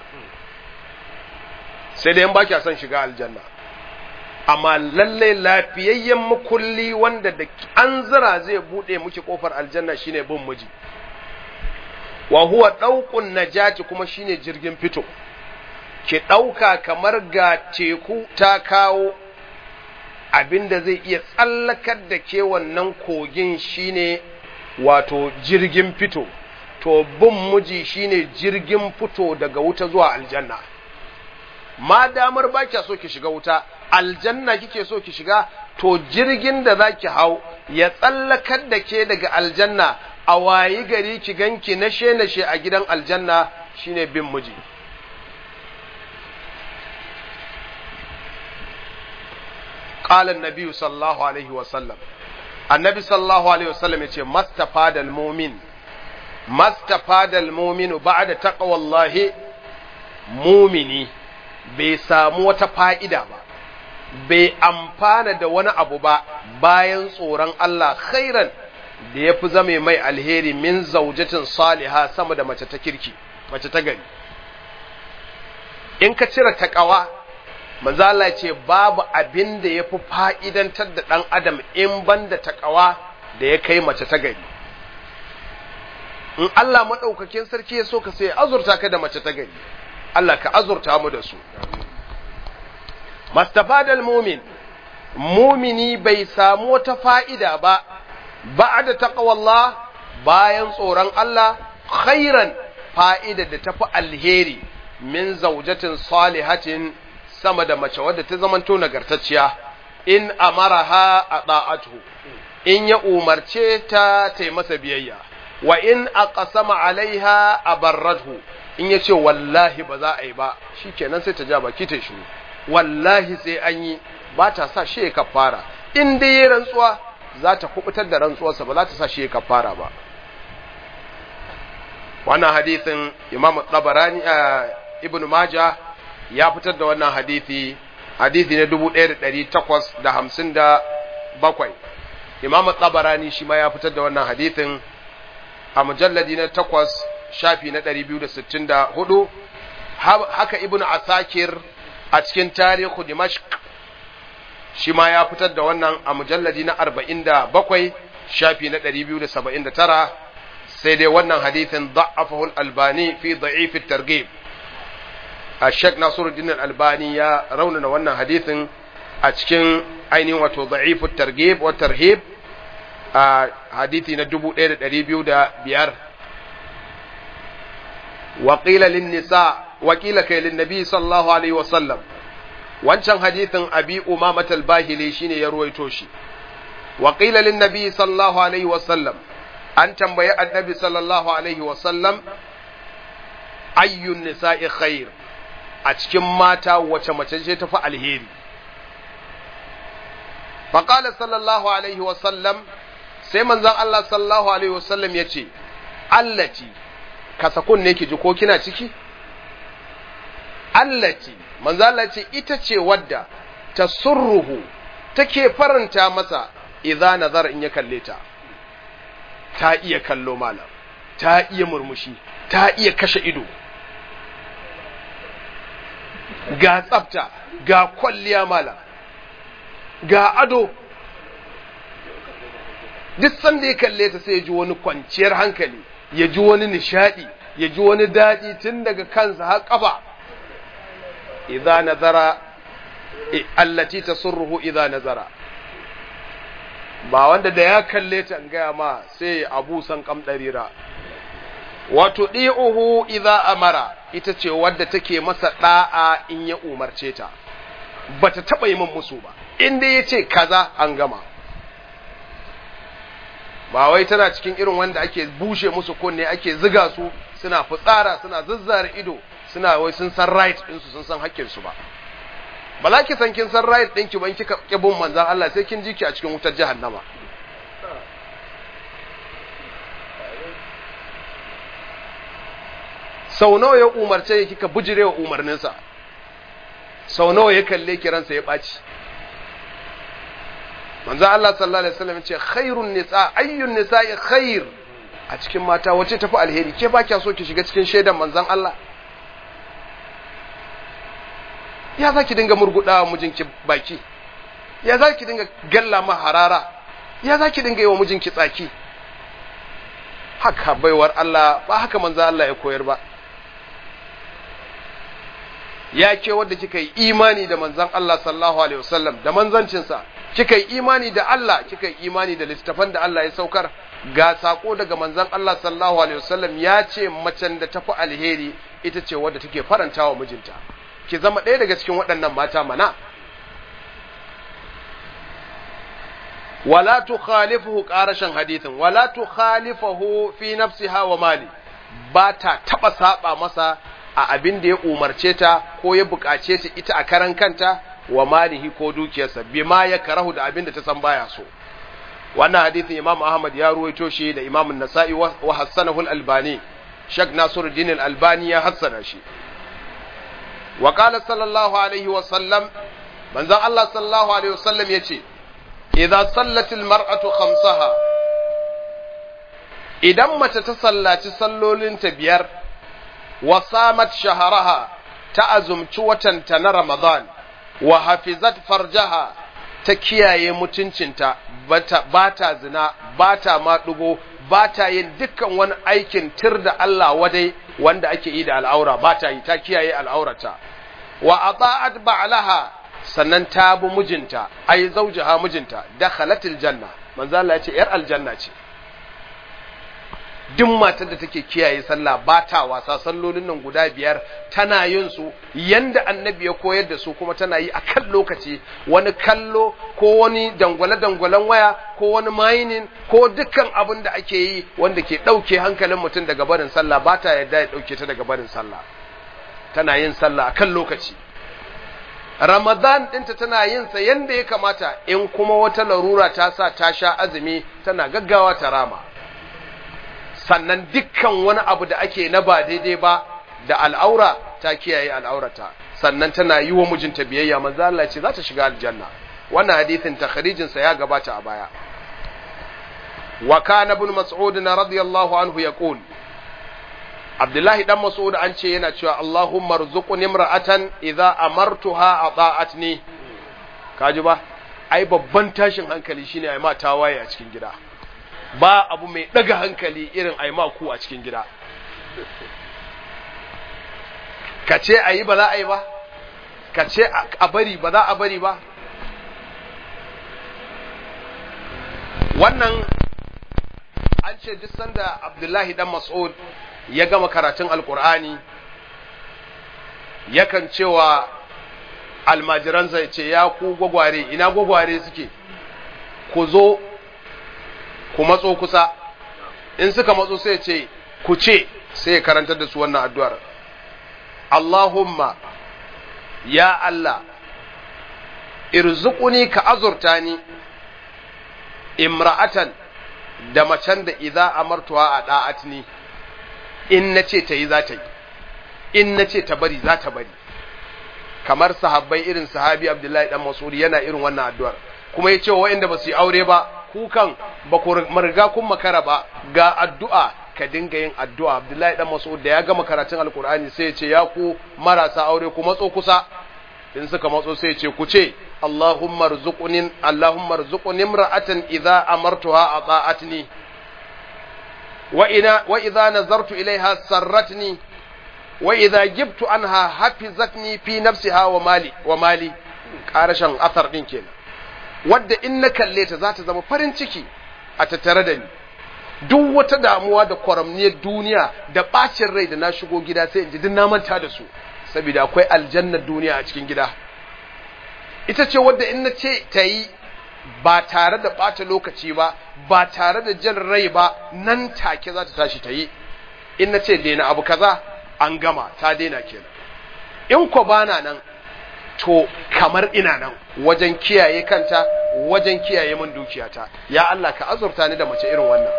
sai dai in ba son shiga aljanna amma lallai lafiyayyen makulli wanda da an zira zai bude miki kofar aljanna shine bin miji wa huwa dauqun najati kuma shine jirgin fito ki dauka kamar ga teku ta kawo abinda zai iya tsallakar da ke wannan kogin shine wato jirgin fito to bin miji shine jirgin fito daga wuta zuwa aljanna ma damar ba kya so ki shiga wuta aljanna kike so ki shiga to jirgin da za ki hau ya tsallakar da ke daga aljanna a wayi gari ki ganki nashe nashe a gidan aljanna shine bin miji قال النبي صلى الله عليه وسلم النبي صلى الله عليه وسلم يقول ما استفاد المؤمن ما استفاد المؤمن بعد تقوى الله مؤمني bai samu wata fa'ida ba, bai amfana da wani abu ba bayan tsoron Allah khairan da ya fi zame mai alheri min zaujatin saliha sama da mace ta kirki, mace ta gari. In ka cire taƙawa, manzala ce babu abin da ya fi fa'idantar da ɗan adam in ban da taƙawa da ya kai mace ta gari. In Allah maɗaukakin sarki ya so ka sai azurta ka da mace ta gari. Allah ka azurta mu da su. Mastafadal mumin, mumini bai samu wata fa'ida ba, ba da taƙawallah bayan tsoron Allah, khairan fa'ida da tafi alheri min zaujatin salihatin sama da mace wadda ta zamanto nagartacciya, in amaraha a ɗa'atu, in ya umarce ta ta masa biyayya, wa in a alaiha a barratu. in ya ce wallahi ba za a yi ba shi kenan sai ta ja baki ta shiru wallahi sai an yi ba ta sa shi ya kafara in dai ya rantsuwa za ta kubutar da rantsuwarsa ba za ta sa shi ya kafara ba wannan hadithin imam tabarani ibn maja ya fitar da wannan hadithi hadithi na 1857 imam tabarani shi ma ya fitar da wannan hadithin a mujalladi na 8 shafi na 264 haka ibn asakir a cikin tarihu dimashq shi ma ya fitar da wannan a mujalladi na 47 shafi na 279 sai dai wannan hadithin da'afahu al-albani fi da'if at-targhib Sheikh Nasiruddin al-Albani ya raunana wannan hadithin a cikin ainihin wato da'if at-targhib wa tarhib a hadithi na 1205 wa qila lin-nisa wa qila kai lin-nabi sallallahu alaihi wa sallam wancan hadithin abi umamat al-bahili shine ya ruwaito shi wa qila lin-nabi sallallahu alaihi wa sallam an tambayi annabi sallallahu alaihi wasallam ayyun nisa'i khair a cikin mata wace mace ce tafi alheri faƙala sallallahu alaihi wasallam sai manzon Allah sallallahu alaihi wasallam ya ce allati kasakun ne ki ji ko kina ciki allati manzon Allah ce ita ce wadda ta surruhu take faranta masa idza nazar in ya kalle ta ta iya kallo malam ta iya murmushi ta iya kashe ido ga tsafta ga kwalliya malam ga ado duk sanda ya kalle ta sai ya ji wani kwanciyar hankali ya ji wani nishadi ya ji wani daɗi tun daga kansa har ƙafa idza nazara allati tasurruhu idza nazara ba wanda da ya kalle ta gaya ma sai abu san kam ɗarira wato ɗi'uhu idza amara ita ce wadda take masa ɗa'a in ya umarce ta ba ta taɓa yi min musu ba in dai ya ce kaza an gama ba wai tana cikin irin wanda ake bushe musu kunne ake ziga su suna fitsara suna zazzara ido suna wai sun san right ɗinsu sun san haƙƙinsu ba ba za ki san kin san right ɗinki ban kika kibin manzan Allah sai kin ji ki a cikin wutar jahannama sau nawa ya umarce ki kika bujire wa umarninsa sau nawa ya kalle ki ransa ya ɓaci manzan Allah sallallahu alaihi wasallam ce khairun nisa ayyun nisa'i khair a cikin mata wace tafi alheri ke ba kya so ki shiga cikin shaidan manzan Allah ya za ki dinga murguɗa wa mijinki baki ya za ki dinga galla ma harara ya za ki dinga yi wa mijinki tsaki haka baiwar Allah ba haka manzo Allah ya koyar ba ya ke wadda kika yi imani da manzan Allah sallallahu alaihi wasallam da manzancinsa kika yi imani da Allah kika yi imani da littafan da Allah ya saukar ga sako daga manzan Allah sallallahu alaihi wasallam ya ce macen da tafi alheri ita ce wadda take faranta wa mijinta ki zama ɗaya daga cikin waɗannan mata mana wala tukhalifuhu qarashan hadithin wala tukhalifuhu fi nafsiha wa mali ba ta taba saba masa a abin da ya umarce ta ko ya bukace ta ita a karan kanta wa malihi ko dukiyarsa bima ya karahu da abin da ta san baya so wannan hadithin Imam Ahmad ya ruwaito shi da Imam An-Nasa'i wa hassanahu al-Albani Sheikh Nasiruddin al-Albani ya hassana shi wa qala sallallahu alaihi wa sallam manzon Allah sallallahu alaihi wa sallam yace idza sallat al-mar'atu khamsaha idan mace ta sallaci sallolinta biyar wa samat shaharaha ta azumci watanta na Ramadan wa hafizat farjaha ta kiyaye mutuncinta ba ta zina ba ta maɗugo ba ta yin dukkan wani aikin tir da Allah wadai wanda ake yi da al'aura ba ta yi ta kiyaye al'aurata wa ata'at ba'laha sannan ta bi mijinta ai zaujaha mijinta dakhalatil janna manzo Allah ya ce yar aljanna ce duk matar da take kiyaye sallah ba ta wasa sallolin nan guda biyar tana yin su yanda annabi ya koyar da su kuma tana yi a kan lokaci wani kallo ko wani dangwale-dangwalen waya ko wani mining ko dukkan abin da ake yi wanda ke ɗauke hankalin mutum daga barin sallah ba ta yarda ya ɗauke ta daga barin sallah tana yin sallah a kan lokaci Ramadan ɗinta tana yin sa yanda ya kamata in kuma wata larura ta sa ta sha azumi tana gaggawa ta rama sannan dukkan wani abu da ake na ba daidai ba da al'aura ta kiyaye al'aurata sannan tana yi wa mijinta biyayya manzo Allah ce za ta shiga aljanna wannan hadisin takhrijin sa ya gabata a baya wa kana ibn mas'ud radiyallahu anhu yaqul Abdullahi dan Mas'ud an ce yana cewa Allahumma rzuqni imra'atan idza amartuha ata'atni kaji ba ai babban tashin hankali shine ai ma tawaye a cikin gida ba abu mai daga hankali irin ai ma ku a cikin gida ka ce ayi ba za a yi ba ka ce a bari ba za a bari ba wannan an ce duk sanda Abdullahi dan Mas'ud ya gama karatun alkur'ani yakan cewa almajiransa ya ce ya ku gwagware ina gwagware suke ku zo ku matso kusa in suka matso sai ce ku ce sai ya karantar da su wannan addu'ar Allahumma ya Allah irzuquni ka azurta ni imra'atan da macen da idza amartuwa a da'atni in na ce ta yi za ta yi in na ce ta bari za ta bari kamar sahabbai irin sahabi abdullahi dan mas'ud yana irin wannan addu'ar kuma ya ce wa waɗanda ba su yi aure ba kukan ba ku riga kun makara ba ga addu'a ka dinga yin addu'a abdullahi dan mas'ud da ya gama karatun alkur'ani sai ya ce ya ku marasa aure ku matso kusa in suka matso sai ya ce ku ce Allahumma rzuqni Allahumma rzuqni imra'atan idza amartuha ata'atni وإذا نظرت إليها سرتني وإذا جبت عنها حفظتني في نفسها ومالي ومالي ƙarashin athar ɗin kenan wadda in na kalle ta za ta zama farin ciki a tattare da ni duk wata damuwa da kwaramniyar duniya da ɓacin rai da na shigo gida sai in ji duk na manta da su saboda akwai aljannar duniya a cikin gida ita ce wadda in na ce ta yi ba tare da ɓata lokaci ba ba tare da jan rai ba nan take za ta tashi ta yi in na ce daina abu kaza an gama ta daina kenan in ko bana nan to kamar ina nan wajen kiyaye kanta wajen kiyaye min dukiyata ya Allah ka azurta ni da mace irin wannan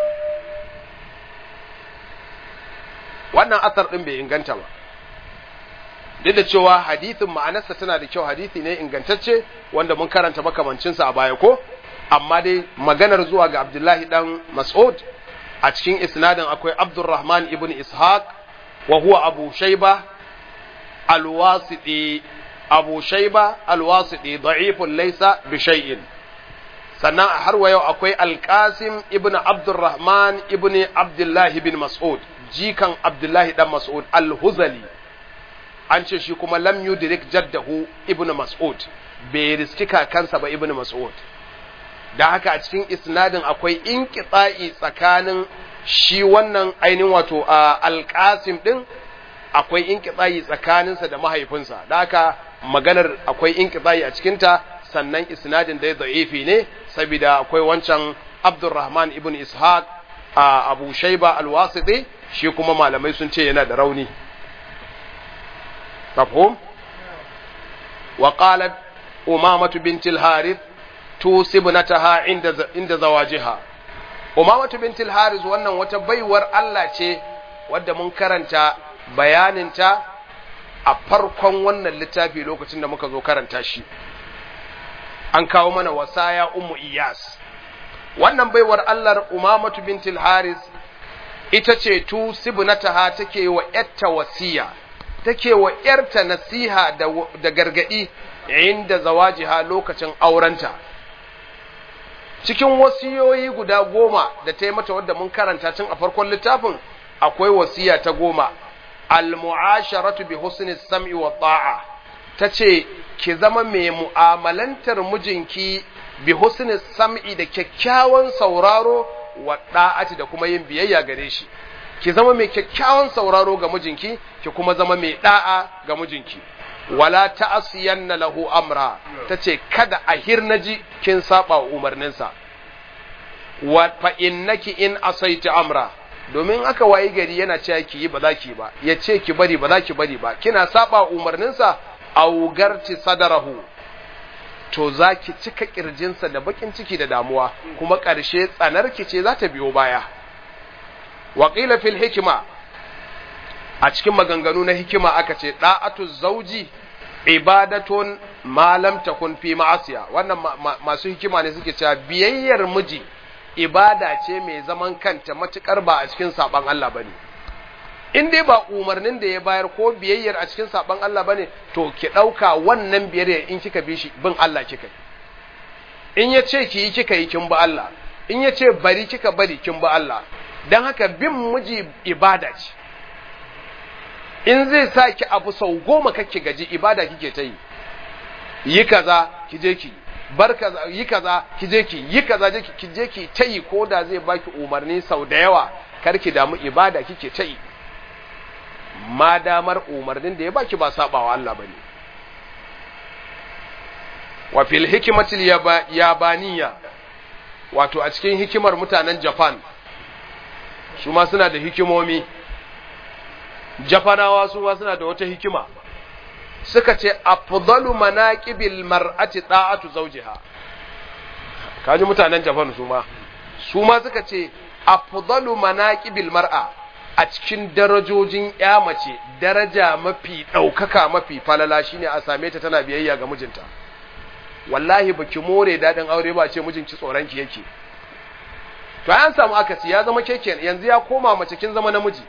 wannan asar din bai inganta ba duk da cewa hadithin ma'anarsa tana da kyau hadithi ne ingantacce wanda mun karanta makamancinsa a baya ko amma dai maganar zuwa ga Abdullahi dan Mas'ud a cikin isnadin akwai Abdurrahman ibn Ishaq wa huwa Abu Shayba al-Wasiti Abu Shayba al-Wasiti da'ifun laysa bi shay'in sannan har wa yau akwai Al-Qasim ibn Abdurrahman ibn Abdullah ibn Mas'ud jikan Abdullahi dan Mas'ud al-Huzali an ce shi kuma lam yudrik jaddahu ibnu mas'ud bai riski kakansa ba ibnu mas'ud da haka a cikin isnadin akwai inqita'i tsakanin shi wannan ainihin wato alqasim din akwai inqita'i tsakaninsa da mahaifinsa da haka maganar akwai inqita'i a cikin ta sannan isnadin da da'ifi ne saboda akwai wancan Abdurrahman ibn Ishaq a Abu Shayba al-Wasiti shi kuma malamai sun ce yana da rauni مفهوم وقالت أمامة بنت الحارث توصي ابنتها عند عند زواجها أمامة بنت الحارث wannan wata baiwar Allah ce wadda mun karanta bayaninta a farkon wannan littafi lokacin da muka zo karanta shi an kawo mana wasaya ummu iyas wannan baiwar Allah Umamatu bintul Haris ita ce tu sibnataha take wa yatta wasiya take wa ‘yarta nasiha da gargaɗi inda zawajiha lokacin aurenta. Cikin wasiyoyi guda goma da ta yi mata wadda mun karanta tun a farkon littafin akwai wasiya ta goma, al-mu'asharatu bi husni sam'i wa ta'a ta ce, ki zama mai mu'amalantar mijinki bi husni sam'i da kyakkyawan sauraro wa da'ati da kuma yin biyayya gare shi ki zama mai kyakkyawan sauraro ga mijinki ki kuma zama mai da'a ga mijinki wala ta'asiyanna lahu amra tace kada a hirnaji kin saba wa umarninsa wa fa innaki in asaiti amra domin aka wayi gari yana cewa ki yi ba za ki ba ya ce ki bari ba za ki bari ba kina saba umarninsa augarti sadarahu to za ki cika kirjinsa da bakin ciki da damuwa kuma ƙarshe tsanarki ce za ta biyo baya waƙila fil hikima a cikin maganganu na hikima aka ce ɗa'atu zauji ibadatun malam takun fi ma'asiya wannan masu hikima ne suke cewa biyayyar miji ibada ce mai zaman kanta matukar ba a cikin saban Allah bane in dai ba umarnin da ya bayar ko biyayyar a cikin saban Allah bane to ki dauka wannan biyayyar in kika bi shi bin Allah kika yi in ya ce ki yi kika yi kin ba Allah in ya ce bari kika bari kin ba Allah dan haka bin miji ibada ce in zai sa ki abu sau goma kake gaji ibada kike ta yi yi kaza ki je ki bar kaza yi kaza ki je ki yi kaza je ki je ki ta yi ko da zai baki umarni sau da yawa kar ki damu ibada kike ta yi ma damar umarnin da ya baki ba sabawa Allah bane wa fil hikmatil yabaniya wato a cikin hikimar mutanen Japan su ma suna da hikimomi Japanawa su ma suna da wata hikima suka ce afdalu manaqibil mar'ati da'atu zawjiha kaji mutanen Japan su ma su ma suka ce afdalu manaqibil mar'a a cikin darajojin ya mace daraja mafi daukaka mafi falala shine a same ta tana biyayya ga mijinta wallahi baki more dadin aure ba ce mijinki tsoron ki yake to an samu akasi ya zama keken yanzu ya koma mace kin zama namiji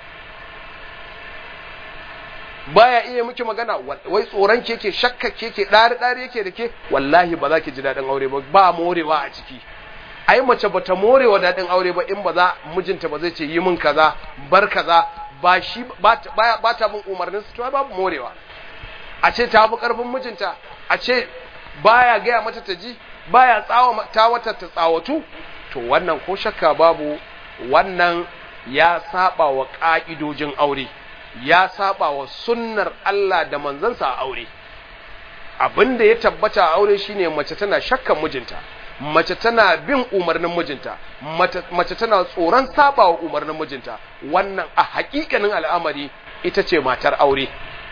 baya iya miki magana wai tsoron ke ke shakka ke ke ɗari ɗari yake da ke wallahi ba za ki ji daɗin aure ba ba morewa a ciki ai mace ba ta morewa daɗin aure ba in ba za mijinta ba zai ce yi min kaza bar kaza ba shi ba ta bin umarnin su to babu morewa a ce ta fi ƙarfin mijinta a ce baya gaya mata ta ji baya tsawa ta wata ta tsawatu to wannan ko shakka babu wannan ya saba wa ƙa'idojin aure ya saba wa sunnar Allah da manzansa a aure abin da ya tabbata a aure shine mace tana shakkan mijinta mace tana bin umarnin mijinta mace tana tsoron saba wa umarnin mijinta wannan a hakikanin al'amari ita ce matar aure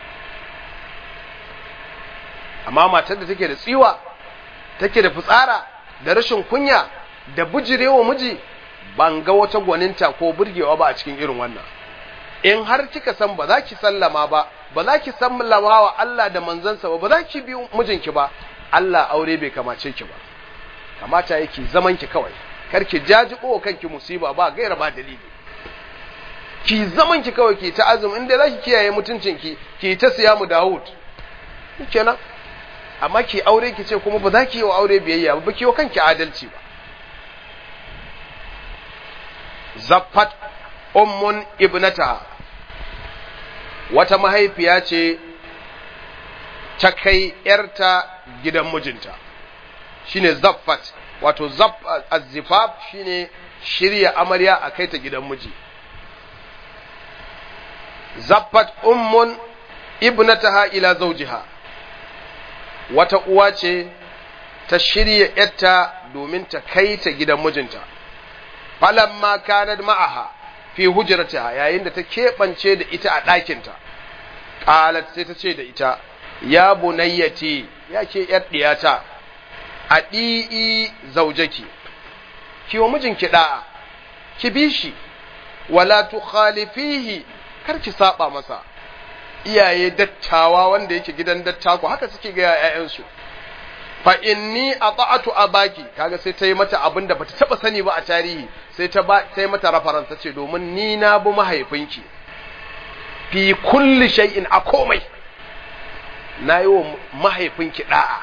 amma matar da take da tsiwa take da fitsara da rashin kunya da bujirewa miji ban ga wata gwaninta ko burgewa ba a cikin irin wannan in har kika san ba za ki sallama ba ba za ki sallama wa Allah da manzansa ba ba za ki bi mijinki ba Allah aure bai kamace ki ba kamata yake zaman ki kawai kar ki jajibo kanki musiba ba gaira ba dalili ki zaman ki kawai ki ta azumi inda za ki kiyaye mutuncin ki ki ta siya mu Dawud kenan amma ki aure ki ce kuma ba za ki yi wa aure biyayya ba ba ki yi wa kanki adalci ba zaffat ummun ibnata wata mahaifiya ce ta kai ‘yarta gidan mijinta shine zaffat wato azzifaf shine shirya amarya a kai ta gidan miji zaffat ummun ibnataha ila zawjiha wata uwa ce ta shirya ‘yarta domin ta kai ta gidan mijinta falamma kanat ma'aha fi hujratiha yayin da ta keɓance da ita a ɗakinta qalat sai ta ce da ita ya bunayyati ya ke yar diyata a ɗi'i zaujaki ki wa mijinki da'a ki bi shi wala tukhalifihi kar ki saba masa iyaye dattawa wanda yake gidan dattako haka suke ga ƴaƴansu fa inni ata'atu abaki kaga sai ta yi mata abin da bata taba sani ba a tarihi sai ta ba sai mata reference tace domin ni na bi mahaifinki fi kulli shay'in a komai na yi wa mahaifinki da'a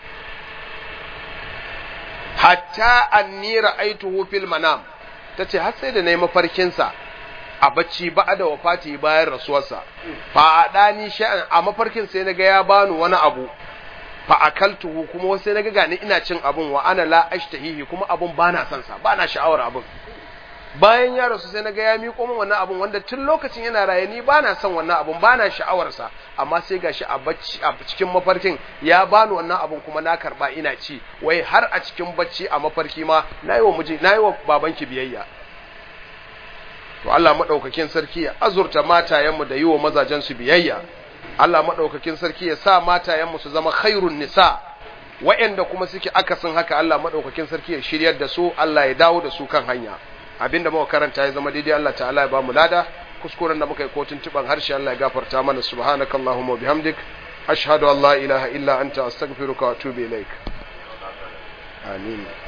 hatta anni ra'aituhu fil manam tace har sai da nayi mafarkin sa a bacci ba da wafati bayan rasuwarsa fa adani sha'an a mafarkin sai naga ya bani wani abu fa akaltuhu kuma wasu na ga ni ina cin abun wa ana la ashtahihi kuma abun bana son sa bana sha'awar abun bayan ya rasu sai na ga ya miƙo min wannan abun wanda tun lokacin yana raye ni bana son wannan abun bana sha'awar sa amma sai gashi a bacci a cikin mafarkin ya bani wannan abun kuma na karba ina ci wai har a cikin bacci a mafarki ma nayi wa miji nayi wa babanki biyayya to Allah madaukakin sarki ya azurta matayenmu da yi wa mazajen su biyayya Allah madaukakin sarki ya sa matayenmu su zama khairun nisa wa'anda kuma suke akasin haka Allah madaukakin sarki ya shiryar da su Allah ya dawo da su kan hanya abinda muka karanta ya zama daidai Allah ta'ala ya ba mu lada kuskuren da muka yi kotun tuban harshe Allah ya gafarta mana subhanakallahumma wa bihamdik ashhadu an la ilaha illa anta astaghfiruka wa atubu ilaik amin